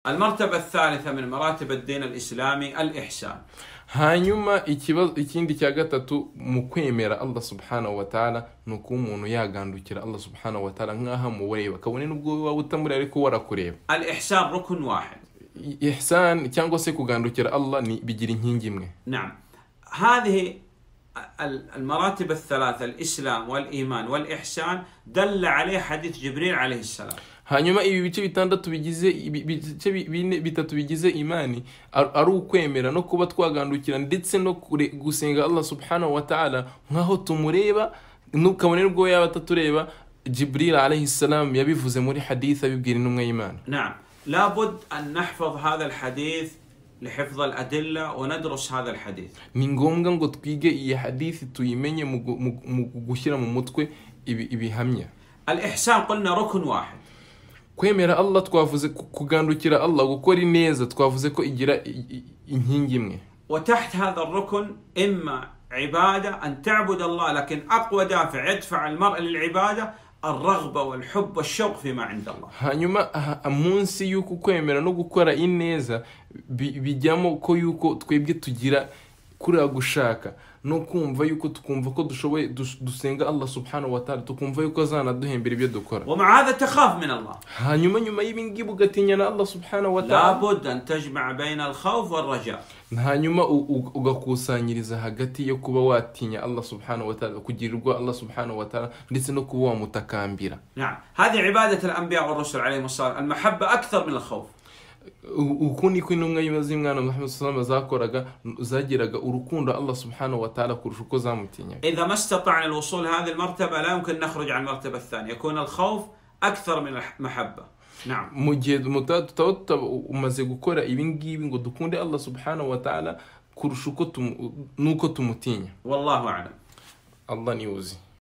المرتبة الثالثة من مراتب الدين الإسلامي الإحسان hanyuma ikibazo ikindi cya gatatu mu kwemera allah subhanahu wa ta'ala ni ukuba umuntu yagandukira allah subhanahu wa ta'ala nk'aho amureba kabone n'ubwo waba utamuri ariko warakureba الإحسان ركن واحد ihsan cyangwa se kugandukira allah ni bigira inkingi imwe نعم هذه ال- المراتب الثلاثة الإسلام والإيمان والإحسان دل عليه حديث جبريل عليه السلام hanyuma ibi bice bitandatu bigize ibi- ibice bi- bine bitatu bigize imani ar- ari ukwemera no kuba twagandukira ndetse no kure- gusenga allah subhanahu wa ta'ala nk'aho tumureba nu- kabone n'ubwo yaba atatureba jibril alayhi salam yabivuze muri hadith abibwira intumwa y'imana نعم لابد أن نحفظ هذا الحديث لحفظ الأدلة وندرس هذا الحديث ni ngombwa ngo twige iyi hadithi tuyimenye mu gu- mu- mu gushyira mu mutwe ibi- ibihamya الإحسان قلنا ركن واحد kwemera allah twavuze ku- kugandukira allah gukora ineza twavuze ko igira i- i- inkingi imwe وتحت هذا الركن إما عبادة أن تعبد الله لكن أقوى دافع يدفع المرء للعبادة الرغبة والحب والشوق فيما عند الله hanyuma aha- munsi y'uko kwemera no gukora ineza bi- bijyamo ko yuko twebwe tugira kuriya gushaka no kumva yuko tukumva ko dushoboye dus- dusenga allah subhanahu wa ta'ala tukumva yuko azanaduhembera ibyo dukora ومع هذا تخاف من الله hanyuma nyuma y'ibingibi ugatinya na allah subhanahu wa ta'ala لابد أن تجمع بين الخوف والرجاء hanyuma u- u- ugakusanyiriza hagati yo kuba watinya allah subhanahu wa ta'ala kugirirwa allah subhanahu wa ta'ala ndetse no kuba wamutakambira نعم هذه عبادة الأنبياء والرسل عليهم الصلاة والسلام. المحبة أكثر من الخوف U- uku niko intumwa z'imwana muhammad salama zakoraga zagiraga urukundo allah subhanahu wa ta'ala kurusha uko zamutinyaga إذا ما استطعنا الوصول هذه المرتبة لا يمكن نخرج عن المرتبة الثانية يكون الخوف أكثر من المحبة نعم mu gihe muta- tutaba tuta- umaze gukora ibi ngibi ngo dukunde allah subhanahu wa ta'ala kurusha uko tumu- n'uko tumutinya والله أعلم allah niwe uzi